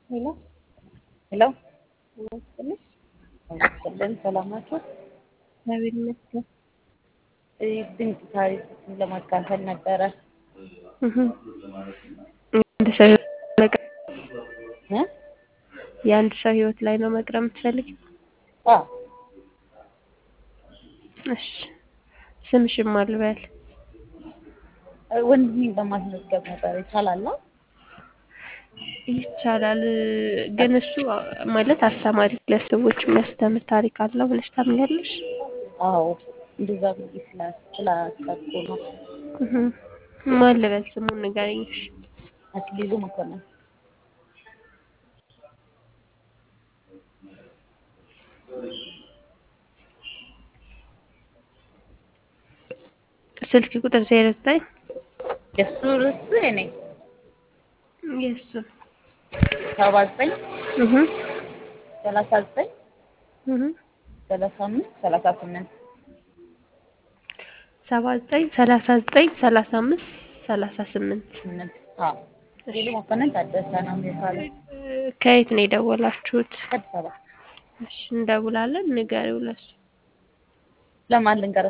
ሄሎ ሄሎ ይመስልሽ ይመስገን ሰላም ናችሁ? እግዚአብሔር ይመስገን። ይህ ድንቅ ታሪክ ለማካፈል ነበረ። እህ አንድ ሰው ህይወት መቅረብ እ? የአንድ ሰው ህይወት ላይ ነው መቅረብ የምትፈልግ? አዎ እሺ ስምሽን ማን ልበል? ወንድሜን በማስመዝገብ ነበረ ይቻላል? ይቻላል ግን እሱ ማለት አስተማሪ ለሰዎች የሚያስተምር ታሪክ አለው ብለሽ ታምኛለሽ? አዎ እንደዛ ብዬ ስላ- ስላሰብኩ ነው። እህ ማን ልበል ስሙን ንገሪኝ እሺ። አክሊሉ መኮንን ስልክ ቁጥር ዜሮ ዘጠኝ የእሱ ርዕስ የኔ የእሱ ሰባ ዘጠኝ እህ ሰላሳ ዘጠኝ እህ ሰላሳ አምስት ሰላሳ ስምንት ሰባ ዘጠኝ ሰላሳ ዘጠኝ ሰላሳ አምስት ሰላሳ ስምንት ስምንት አዎ አክሊሉ መኮንን ታደሰ ነው የሚባለው ከየት ነው የደወላችሁት? ከአዲስ አበባ እሺ እንደውላለን ንገሪው ለሱ ለማን ልንገረው?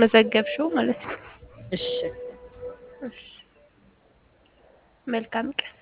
እንዳስመዘገብሽው ማለት ነው። እሺ እሺ መልካም ቀን